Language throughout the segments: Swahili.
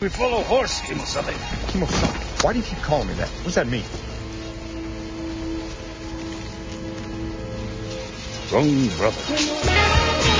We follow horse, Kimosabe. Kimo-san, why do you keep calling me that? What does that mean? Wrong brother.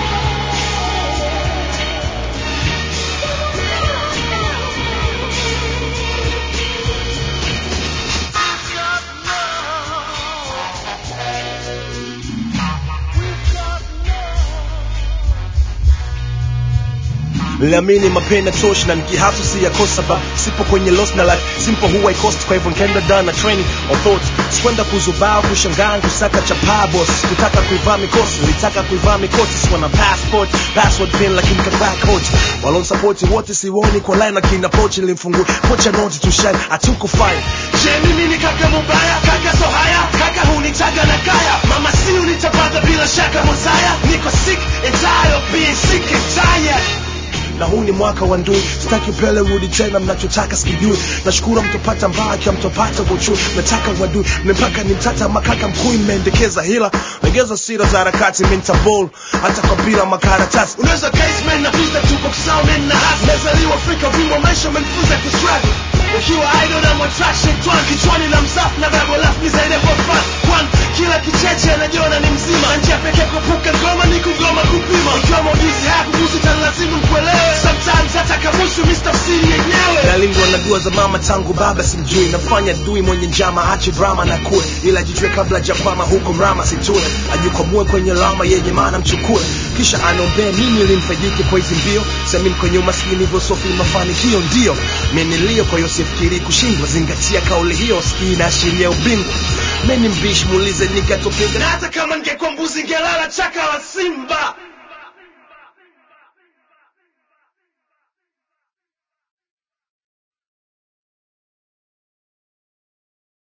Niliamini mapenda tosh na nikihasu si yakosa ba sipo kwenye lost na life simple huwa ikost kwa hivyo nkaenda done na training or thoughts sikwenda kuzubaa kushangaa kusaka chapaa boss kutaka kuivaa mikosi nilitaka kuivaa mikosi sikuwa na passport password pin lakini kavaa coach walon support wote siwoni kwa line lakini approach nilimfungua kocha noti to shine atukufanya je mimi ni kaka mubaya kaka so haya kaka hunitaga na kaya mama si unitapata bila shaka mosaya niko sick and tired of being sick and tired na huu ni mwaka wa ndui sitaki upele rudi tena mnachotaka sikijui nashukuru mtopata mbaki mtopata uchui nataka wadui mmepaka ni mtata makaka mkuu mmeendekeza hila legeza sira za harakati mintabol hata kwa bila makaratasi unaweza caseman na visa tuko kusaumen na hasi mezaliwa afrika vimo maisha menfuza kustruggle ukiwa idol na attraction twan kichwani na msafu na babo lafu ni zaidi for fun kwan kila kicheche anajiona ni mzima na njia pekee kuepuka ngoma ni kugoma kupima ikiwa maujuzi haya kuhusu tanlazimu mkuelewe sometimes hata kamusu mistafsiri yenyewe nalindwa na dua za mama tangu baba simjui nafanya dui mwenye njama ache drama na kue ila jijue kabla jakwama huko mrama situe ajikwamue kwenye lama yenye maana mchukue kisha anombee mimi limfaidike kwa hizi mbio semini kwenye umaskini hivyo sofi mafanikio ndio menilio kwa hiyo sifikiri kushindwa zingatia kauli hiyo skii inaashiria ubingwa meni mbishi muulize nikatopiga na hata kama ningekuwa mbuzi ngelala chaka la